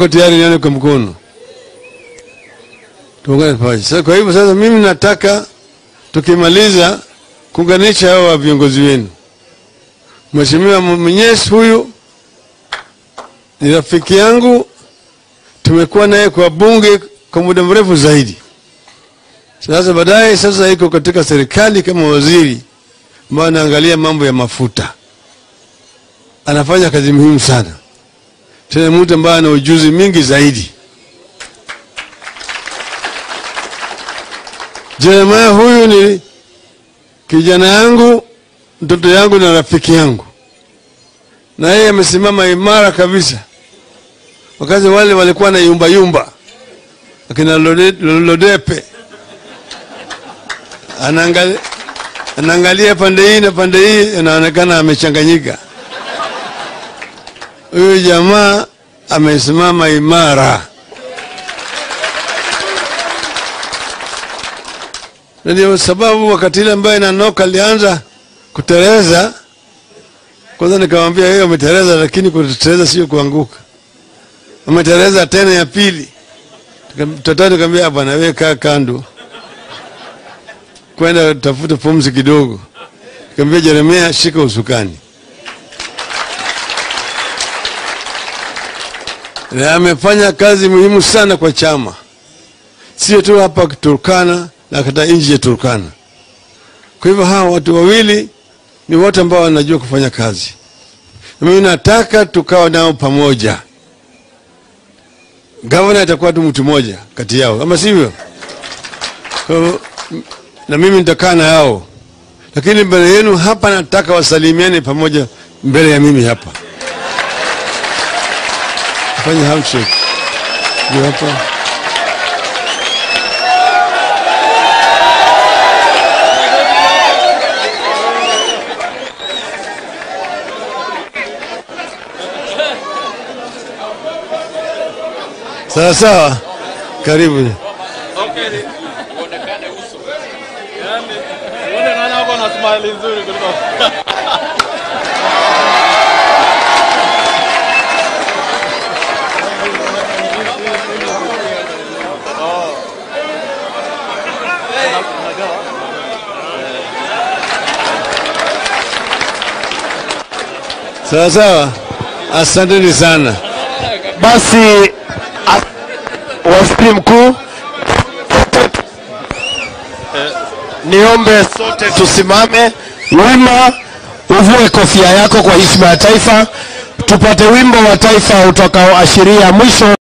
Kwa tayari nione kwa mkono tuungane pamoja. Sasa kwa hivyo sasa, mimi nataka tukimaliza kuunganisha hawa viongozi wenu. Mheshimiwa Mwenyezi huyu ni rafiki yangu, tumekuwa naye kwa bunge kwa muda mrefu zaidi. Sasa baadaye, sasa iko katika serikali kama waziri ambayo anaangalia mambo ya mafuta, anafanya kazi muhimu sana, tena mtu ambaye ana ujuzi mingi zaidi. Jeremiah huyu ni kijana yangu, mtoto yangu na rafiki yangu, na yeye amesimama imara kabisa, wakati wale walikuwa na yumba yumba, akina Lode- Lodepe anaangalia, anaangalia pande hii na pande hii, anaonekana amechanganyika. Huyu jamaa amesimama imara. na ndio sababu wakati ile ambaye Nanoka alianza kuteleza, kwanza nikamwambia yeye umeteleza, lakini kuteleza sio kuanguka. Umeteleza tena ya pili, tatatu nikamwambia bwana, wewe kaa kando, kwenda tafuta pumzi kidogo. Nikamwambia Jeremia, shika usukani. Na amefanya kazi muhimu sana kwa chama, sio tu hapa Turkana na hata nje ya Turkana. Kwa hivyo hawa watu wawili ni watu ambao wanajua kufanya kazi, na mimi nataka tukawa nao pamoja. Gavana atakuwa tu mtu mmoja kati yao, ama sivyo? Kwa hivyo, na mimi nitakaa na yao, lakini mbele yenu hapa nataka wasalimiane pamoja mbele ya mimi hapa, fanya handshake ndio hapa. Sawa sawa, karibu. Uone nani wako na smile nzuri kuliko Sawa sawa, asanteni sana. Basi as- waziri mkuu, niombe sote tusimame wima, uvue kofia yako kwa heshima ya taifa, tupate wimbo wa taifa utakaoashiria mwisho